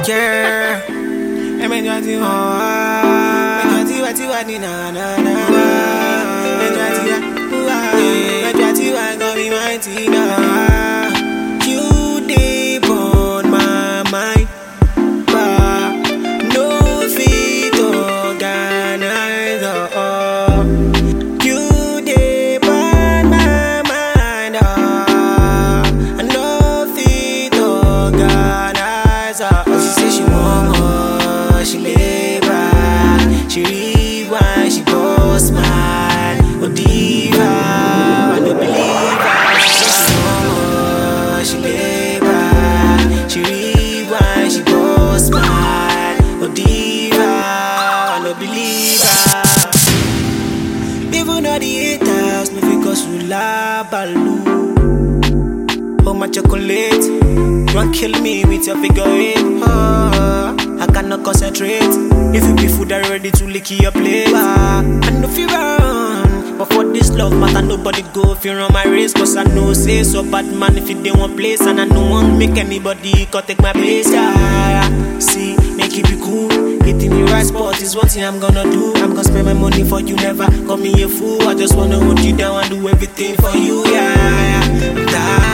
care. Ẹ̀mẹ̀jọ ti hàn wá. Ẹ̀jọ̀ tiwa tiwa ni nà nà nà nà. Ẹ̀jọ̀ tiwa wá. Ẹ̀jọ̀ tiwa gan mi máa ti nà. You dey burn my mind. But no fit organize. Oh. You dey burn my mind. Oh. I no fit organize. Oh. She say she want more. She lay back. She rewind. She boss mine. Oh diva, I no believe her. She say she want more. She lay back. She rewind. She boss mine. Oh diva, I no believe her. Even all the haters, no fit cause you la balu. Oh my chocolate, you want kill me with your figure eight. Ah, I cannot concentrate. If you be food, I ready to lick your plate. Ah, I know fi run, but for this love matter, nobody go if you run my race. Cause I know say so bad man if you dey one place, and I no want make anybody come take my place. Yeah, see, make it be cool. Hitting the right spot is one thing I'm gonna do. I'm gonna spend my money for you, never call me a fool. I just wanna hold you down and do everything for you. Yeah, I'm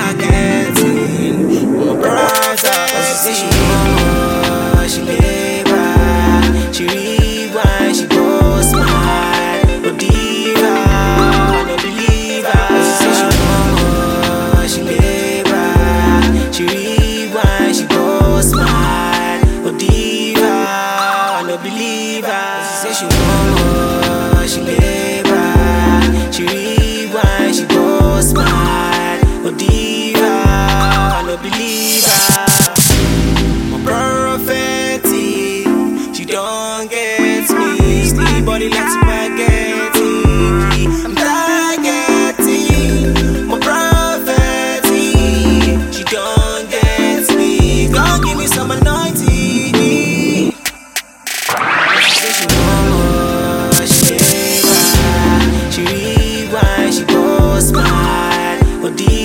targeting my brother. She say she want more, she lay back, she rewind, she boss mine. Oh diva, I no believe her. She say she want more, she lay back, she rewind, she boss mine. Oh diva, I no believe her. She say she want more, she lay back, she rewind, she boss mine. Oh diva, I no believe her. My prophecy, she don't get me. Still body like spaghetti. I'm targeting my prophecy. She don't get me. Don't give me some anointing. She say she want more, she lay back, she rewind, she boss mine. Oh, dear.